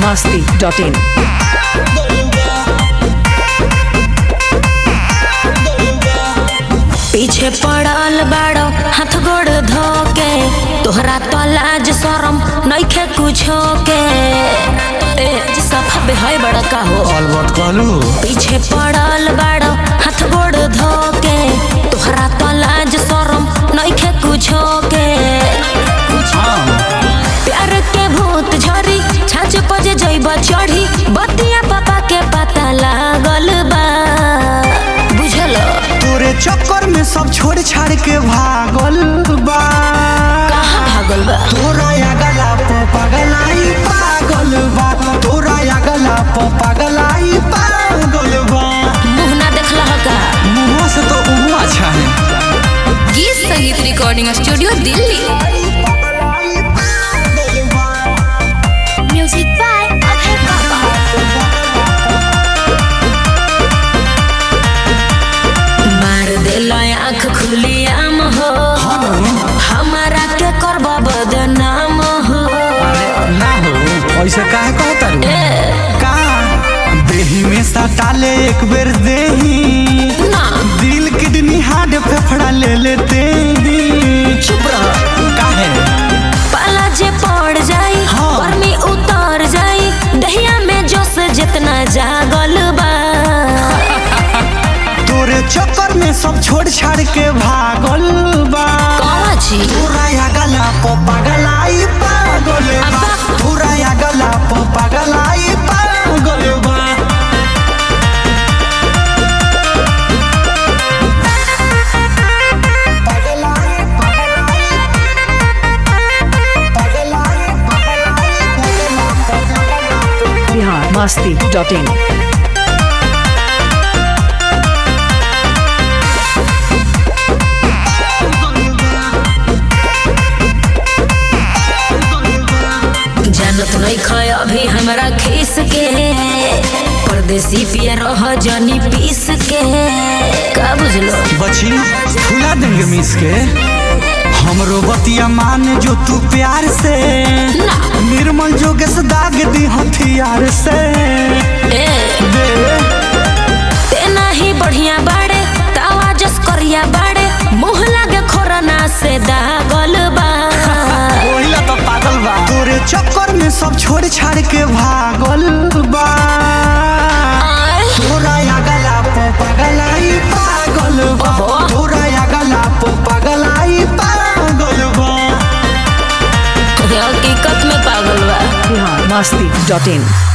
biharmasti.in पीछे पड़ल बाड़ो हाथ गोड़ धोके तोहरा तो लाज शरम नइखे कुछो के ए सफा बेहय बड़ा का हो अलबत कहलू पीछे पड़ल बाड़ो हाथ गोड़ धोके तोहरा तो लाज शरम नइखे कुछो के प्यार के भूत झरी छाछ पजे जइब चढ़ी बतिया पापा के पता लागल बा बुझल तोरे चक्कर में सब छोड़ छाड़ के भागल बा कहाँ भागल बा तोरा या गला प पगलाई पागल बा तोरा या गला प पगलाई पागल बा मुंह ना देखला का मुंह से तो उहुआ अच्छा है गीत संगीत recording studio Delhi music by Abhay पापा मार देलो आँख खुली आम हो हमारा के करब बदनाम हो ना हो ऐसे काहे कहता रू का देही में सटाले एक बेर देही ना दिल किडनी हार्ट फेफड़ा ले लेते ही चुप रह काहे पाला जे पड़ जाई हाँ। गर्मी उतर जाई दहिया में जोश जितना जागल बा तोरे चक्कर में सब छोड़ छाड़ के भागल बा कौन छी तोरा या गला प पगलाई पागल बा अब्बा। तोरा या गला प पगलाई पागल बा पगलाई, पगलाई, पगलाई, पगलाई, पगलाई। biharmasti.in जानत नहीं खाए अभी हमरा खीस के परदेसी पिया रह जनी पीस के का बुझलो बची फुला देंगे मिस के हमरो बतिया मान जो तू प्यार से ना निर्मल जोगेश दाग दी हथियार से ए दे तेना ही बढ़िया बाड़े तावा जस करिया बाड़े मुंह लागे खोरना से दागल बा ओहिला तो पागल बा तोरे चक्कर में सब छोड़ छाड़ के भागल बा आय, तोरा या गला प पगलाई पागल बा ओहो। तोरा या गला प पगलाई पागल बा हकीकत में पागल बा biharmasti.in